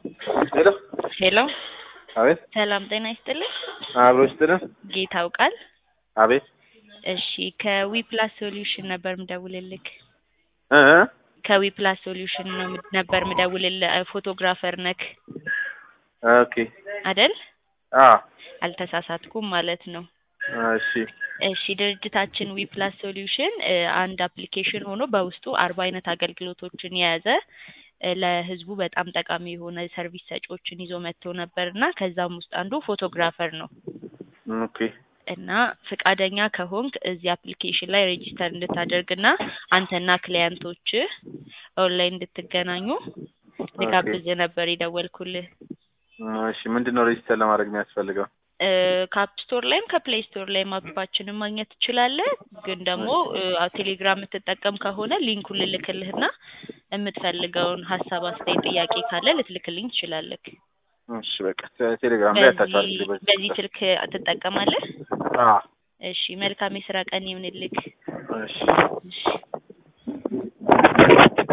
ሄሎ ሄሎ አቤት ሰላም ጤና ይስጥልኝ። አብሮ ይስጥልን። ጌታ አውቃል። አቤት እሺ ከዊፕላስ ሶሉሽን ነበር ምደውልልክ። እ እ ከዊፕላስ ሶሉሽን ነው ምድ- ነበር ምደውልልህ። ፎቶግራፈር ነክ ኦኬ አደል? አ አልተሳሳትኩም ማለት ነው። እሺ እሺ ድርጅታችን ዊፕላስ ሶሉሽን እ አንድ አፕሊኬሽን ሆኖ በውስጡ አርባ አይነት አገልግሎቶችን የያዘ እ ለህዝቡ በጣም ጠቃሚ የሆነ ሰርቪስ ሰጪዎችን ይዞ መጥቶ ነበር እና ከዛም ውስጥ አንዱ ፎቶግራፈር ነው ኦኬ እና ፍቃደኛ ከሆንክ እዚህ አፕሊኬሽን ላይ ሬጂስተር እንድታደርግና አንተና ክሊያንቶች ኦንላይን እንድትገናኙ ልጋብዝ ነበር የደወልኩልህ። እሺ ምንድን ነው ሬጂስተር ለማድረግ የሚያስፈልገው? እ ከአፕ ስቶር ላይም ከፕሌይ ስቶር ላይም አፓችንን ማግኘት ትችላለህ። ግን ደግሞ እ ቴሌግራም የምትጠቀም ከሆነ ሊንኩን ልልክልህና የምትፈልገውን ሀሳብ፣ አስተያየት፣ ጥያቄ ካለ ልትልክልኝ ትችላለህ። እሺ በቃ ቴ- ቴሌግራም ላይ ያታችኋል። በዚህ በዚህ ስልክ ትጠቀማለህ? አ እሺ መልካም የስራ ቀን ይሁንልክ። እሺ እሺ